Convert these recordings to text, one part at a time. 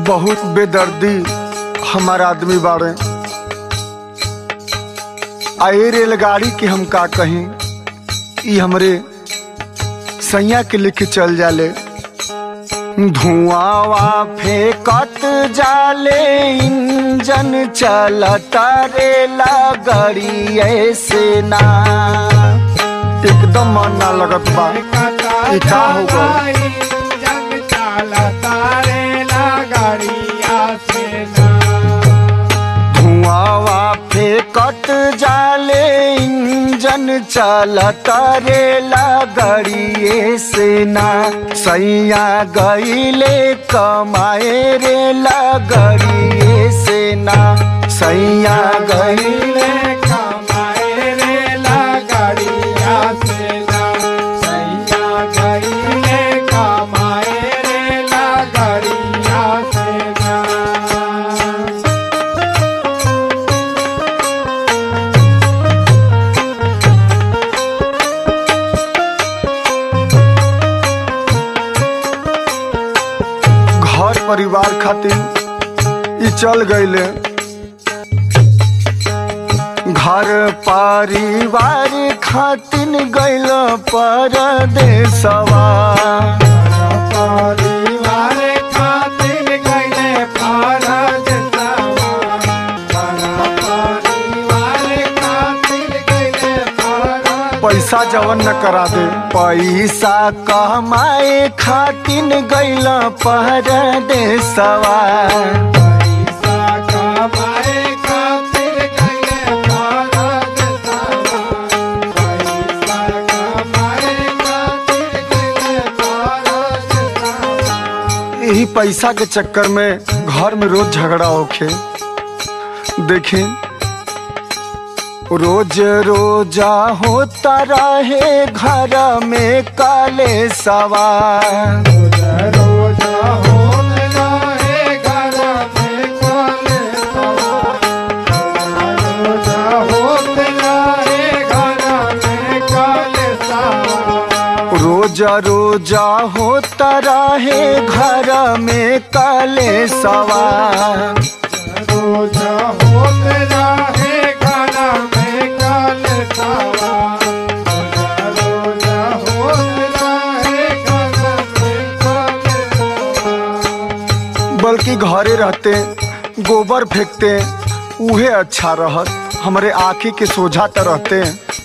बहुत बेदर्दी हमार आदमी बाड़े आ ए रेलगाड़ी के हम का कहीं ई हमरे सैया के लेके चल जाले धुआं फेंकत जाले इंजन चलता रेला गाड़ी ऐसे ना एकदम मन ना लगत बा ई का हो गइल? जग चालता रेला गाड़िया से ना धुआं फेंकत जाले इंजन चलता रेला गाड़िए से ना सैया गईले कमाए रेला गाड़िए से ना सैया गईले गईले कमाए रेला गाड़िया से ना सैया गईले कमाए रेला गाड़िया से ना घर परिवार खातिर ई चल गईले घर परिवार खातिर गईल परदेसवा परिवार खातिर गईले भारत सवा परिवार खातिर गईले भारत पैसा जवन न करा दे पैसा कमाए खातिर गईल परदेसवा पैसा कमाए खातिर गईले भारत सवा पैसा कमाए खातिर गईले भारत सवा यही पैसा के चक्कर में घर में रोज झगड़ा होखे देखी रोज रोजा होता रहे घर में काले सवार रोज होत रहे घर में काले सवा रोज होत रहे घर में काले सवा रोज रोजा होता रहे घर में काले सवार रोज होत रहे घर में काले सवा रोज होत रहे घर में काले सवा बल्कि घरे रहते गोबर फेंकते उहे अच्छा रहत हमरे आँखी के सोझा त रहते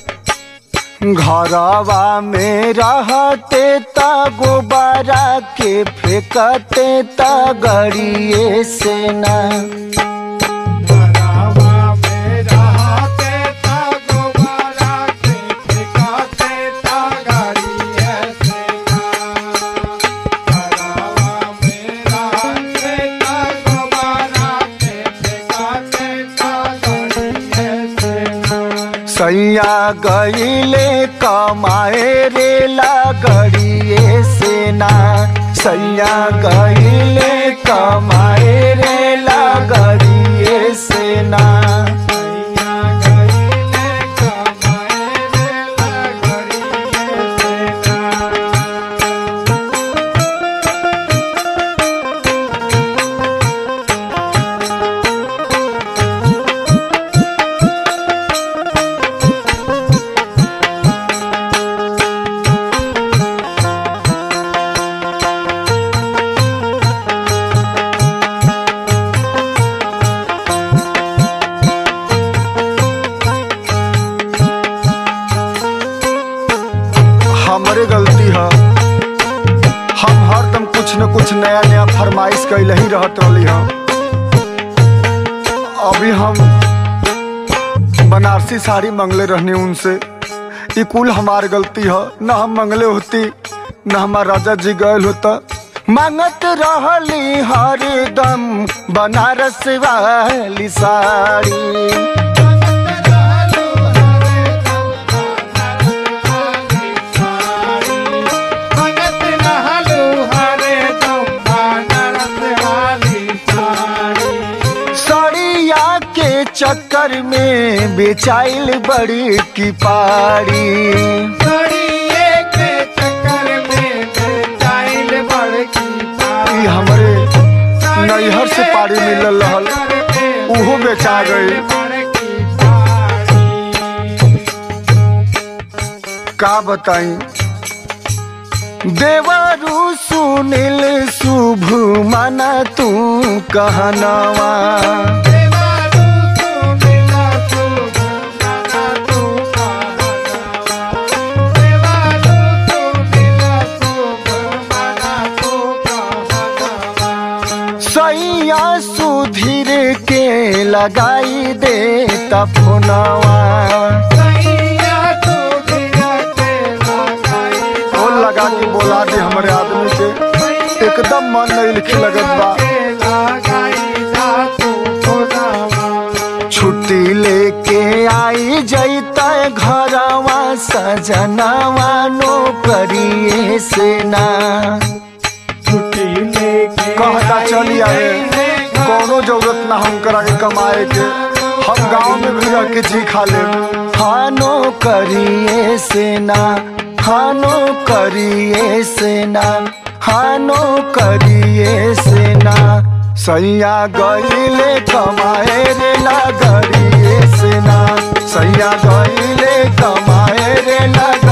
घरवा में रहते ता गोबरा के फेंकते ता गड़िए से ना घरवा में रहते ता गोबरा के फेंकते ता गाड़िए से ना घरवा में रहते ता गोबरा के फेंकते ता गाड़िए से ना सैया गईले कमाए रेला गड़िए से ना सैया गईले कमाए रेला गड़िए से ना सैया गईले कमाए रेला गाड़िए से ना हमरे गलती है हम हरदम कुछ न कुछ नया नया फरमाइश कैले ही रहत रहली हम अभी हम बनारसी साड़ी मंगले रहनी उनसे ई कुल हमार गलती है न हम मंगले होती न हमार राजा जी गए होता मांगत रहली हरदम बनारस वाली साड़ी साड़िया के चक्कर में बेचाइल बड़ी की पाड़ी ई हमरे नैहर से पाड़ी मिलल रहल उहो बेचा गई का बताई देवरु सुनील शुभ माना तू कहनवा सैया सुधीर के लगाई दे तफनवा फोन लगा के बोला दे हमारे आदमी के एकदम मन नहीं लिखे लगत बा छुट्टी लेके आई जैता घरवा सजनवा नौकरिए से ना कहता चली आए कोनो जरूरत ना हम करा के कमाए के हम गांव में भी रह के जी खा ले हानो करिए सेना हानो करिए सेना हानो करिए सेना सैया गईले कमाए रे लगरिए सेना सैया गईले कमाए रे लग